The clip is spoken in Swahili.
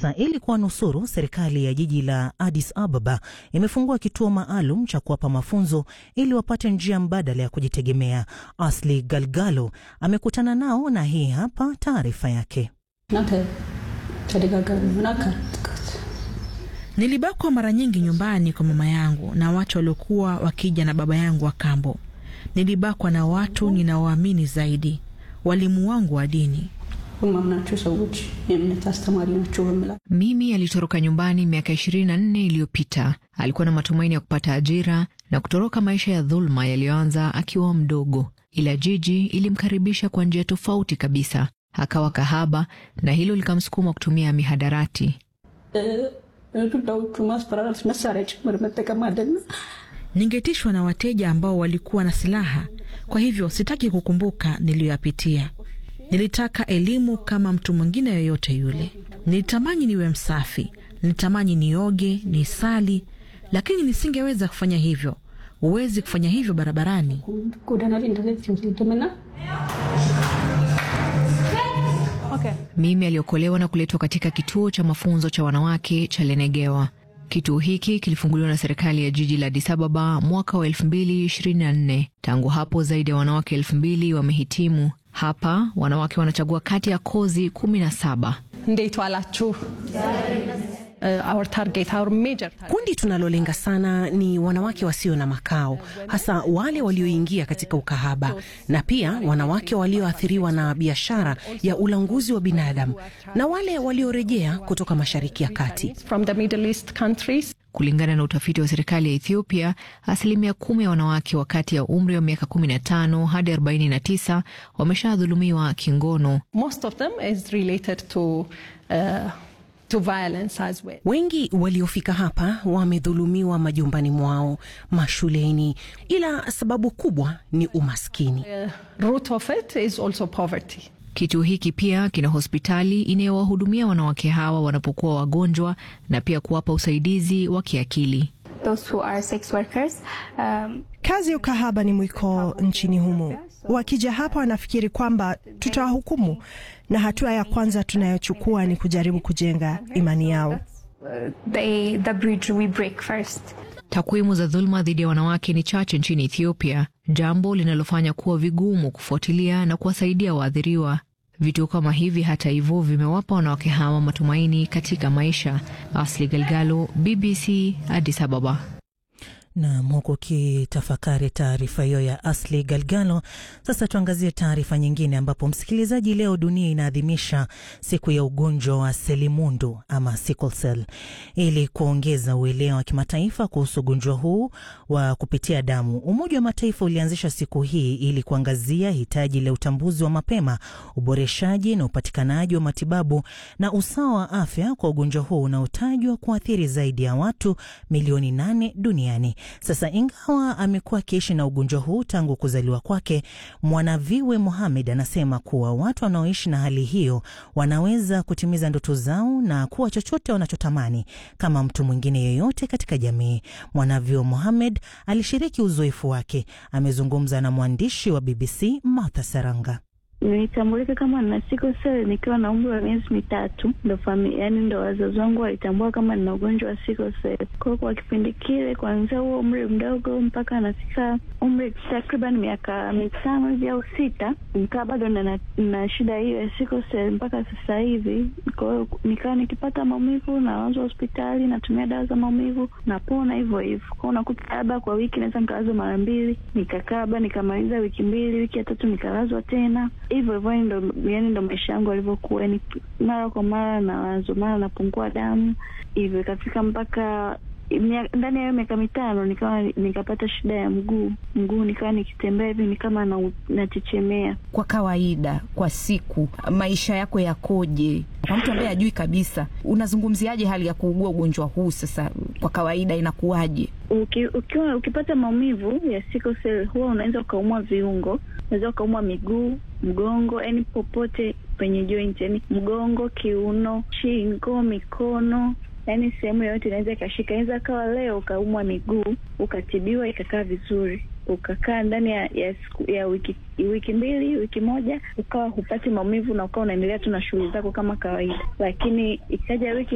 Sasa ili kuwanusuru, serikali ya jiji la Addis Ababa imefungua kituo maalum cha kuwapa mafunzo ili wapate njia mbadala ya kujitegemea. Asli Galgalo amekutana nao na hii hapa taarifa yake. Nilibakwa mara nyingi nyumbani kwa mama yangu na watu waliokuwa wakija na baba yangu wa kambo. Nilibakwa na watu ninaoamini zaidi, walimu wangu wa dini. Mimi alitoroka nyumbani miaka ishirini na nne iliyopita. Alikuwa na matumaini ya kupata ajira na kutoroka maisha ya dhuluma yaliyoanza akiwa mdogo, ila jiji ilimkaribisha kwa njia tofauti kabisa. Akawa kahaba na hilo likamsukuma kutumia mihadarati. Ningetishwa na wateja ambao walikuwa na silaha, kwa hivyo sitaki kukumbuka niliyoyapitia. Nilitaka elimu kama mtu mwingine yoyote yule. Nilitamani niwe msafi, nilitamani nioge, nisali, lakini nisingeweza kufanya hivyo. Huwezi kufanya hivyo barabarani. Okay. Mimi aliokolewa na kuletwa katika kituo cha mafunzo cha wanawake cha Lenegewa. Kituo hiki kilifunguliwa na serikali ya jiji la Addis Ababa mwaka wa 2024. Tangu hapo zaidi ya wanawake elfu mbili wamehitimu. Hapa wanawake wanachagua kati ya kozi kumi na saba. Our target, our major target. Kundi tunalolenga sana ni wanawake wasio na makao, hasa wale walioingia katika ukahaba na pia wanawake walioathiriwa na biashara ya ulanguzi wa binadamu na wale waliorejea kutoka Mashariki ya Kati. From the Middle East countries. Kulingana na utafiti wa serikali ya Ethiopia, asilimia kumi ya wanawake wa kati ya umri wa miaka 15 hadi 49 wameshadhulumiwa kingono. Most of them is related to, uh, to violence as well. Wengi waliofika hapa wamedhulumiwa majumbani mwao, mashuleni, ila sababu kubwa ni umaskini. The root of it is also poverty. Kituo hiki pia kina hospitali inayowahudumia wanawake hawa wanapokuwa wagonjwa na pia kuwapa usaidizi wa kiakili. Um, kazi ya ukahaba ni mwiko nchini humo. Wakija hapa wanafikiri kwamba tutawahukumu, na hatua ya kwanza tunayochukua ni kujaribu kujenga imani yao. The, the bridge we break first. Takwimu za dhuluma dhidi ya wanawake ni chache nchini Ethiopia, jambo linalofanya kuwa vigumu kufuatilia na kuwasaidia waathiriwa. Vituo kama hivi, hata hivyo, vimewapa wanawake hawa matumaini katika maisha. Asli Galgalo, BBC, Addis Ababa. Nam, huku ukitafakari taarifa hiyo ya Asli Galgalo. Sasa tuangazie taarifa nyingine, ambapo msikilizaji, leo dunia inaadhimisha siku ya ugonjwa wa selimundu ama sickle cell, ili kuongeza uelewa wa kimataifa kuhusu ugonjwa huu wa kupitia damu. Umoja wa Mataifa ulianzisha siku hii ili kuangazia hitaji la utambuzi wa mapema, uboreshaji na upatikanaji wa matibabu na usawa wa afya kwa ugonjwa huu unaotajwa kuathiri zaidi ya watu milioni nane duniani. Sasa ingawa amekuwa akiishi na ugonjwa huu tangu kuzaliwa kwake, Mwanaviwe Mohamed anasema kuwa watu wanaoishi na hali hiyo wanaweza kutimiza ndoto zao na kuwa chochote wanachotamani kama mtu mwingine yeyote katika jamii. Mwanaviwe Mohamed alishiriki uzoefu wake. Amezungumza na mwandishi wa BBC Martha Saranga. Nilitambulika kama nina sickle cell nikiwa na umri wa miezi mitatu, ndo fami, yani ndo wazazi wangu walitambua kama nina ugonjwa wa sickle cell. Kwa hiyo kwa kipindi kile, kuanzia huo umri mdogo mpaka nafika umri takriban miaka mitano hivi au sita, nikaa bado na, na shida hiyo ya sickle cell mpaka sasa hivi. Kwa hiyo nikawa nikipata maumivu nalazwa hospitali, natumia dawa za maumivu, napona hivyo hivyo. Kwao unakuta labda kwa wiki naweza nikalazwa mara mbili, nikakaa labda nikamaliza wiki mbili, wiki ya tatu nikalazwa tena hivyo hivyo ndo yani ndo maisha yangu alivyokuwa, yani mara kwa mara nawazo, mara napungua damu hivyo, ikafika mpaka ndani ya hiyo miaka mitano nikawa nikapata shida ya mguu mguu, nikawa nikitembea hivi ni kama nachechemea. Kwa kawaida, kwa siku maisha yako yakoje? Kwa mtu ambaye hajui kabisa, unazungumziaje hali ya kuugua ugonjwa huu? Sasa kwa kawaida inakuwaje? Uki, ukiwa ukipata maumivu ya sickle cell huwa unaweza ukaumwa viungo, unaweza ukaumwa miguu, mgongo, yani popote penye joint, yani mgongo, kiuno, shingo, mikono yaani sehemu yoyote inaweza ikashika. Inaweza kawa leo ukaumwa miguu ukatibiwa ikakaa vizuri, ukakaa ndani ya ya, ya wiki wiki mbili wiki moja ukawa hupati maumivu na ukawa unaendelea tu na shughuli zako kama kawaida, lakini ikaja wiki